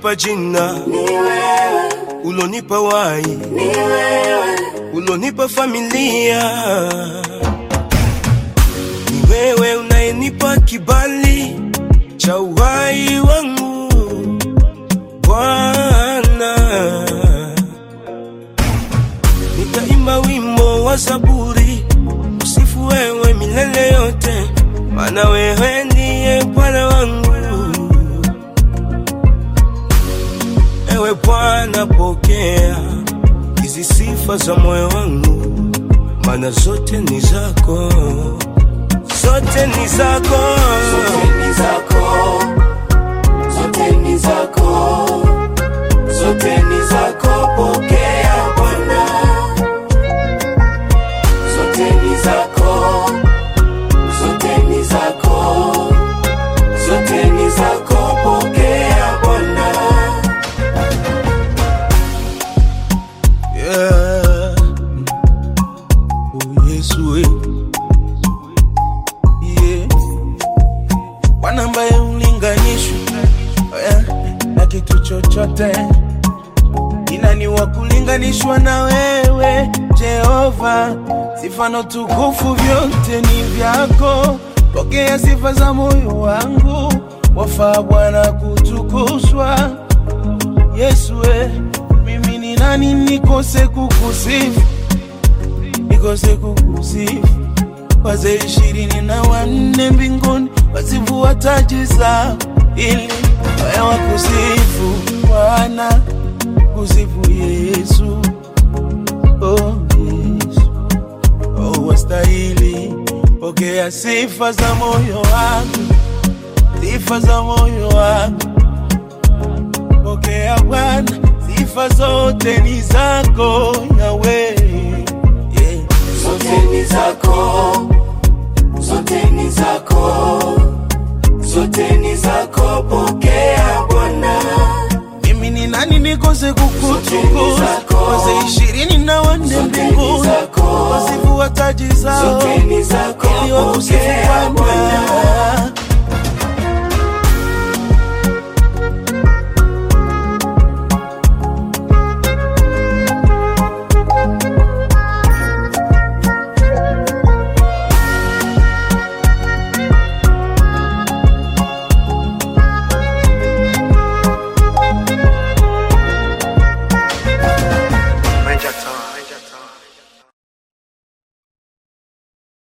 ulonipa jina, ulonipa wai, ulonipa familia. Ni wewe unayenipa kibali cha uhai wangu Bwana. Nitaimba wimbo wa Zaburi, usifu wewe milele yote, maana wewe ndiye Bwana wangu. Ewe Bwana, pokea hizi sifa za moyo wangu, maana zote ni zako, zote ni zako, Zote ni zako, zote ni zako, zote ni zako, pokea Bwana. Zote ni zako, zote ni zako, zote ni zako, pokea Bwana. yeah. Oh, Yesu we. Yeah. Bwana ambaye ulinganishwi yeah, na kitu chochote, inani wa kulinganishwa na wewe Jehova. Sifa na tukufu vyote ni vyako, pokea sifa za moyo wangu, wafaa Bwana kutukuzwa. Yesu we, mimi ni nani nikose kukusifu, nikose kukusifu? Wazee ishirini na wanne mbinguni wazivua taji zao ili waya wakusifu Bwana, kusifu Yesu. Oh, Yesu. Oh, wastahili pokea sifa za moyo wangu, sifa za moyo wangu pokea Bwana, sifa zote ni zako Yawe, yeah. Zote ni zako, zote ni zako, zote ni zako, pokea Bwana. Mimi ni nani nikose Zote ni kukutukuza? zako. Wazee ishirini na wanne Zote ni mbinguni zako. wasifu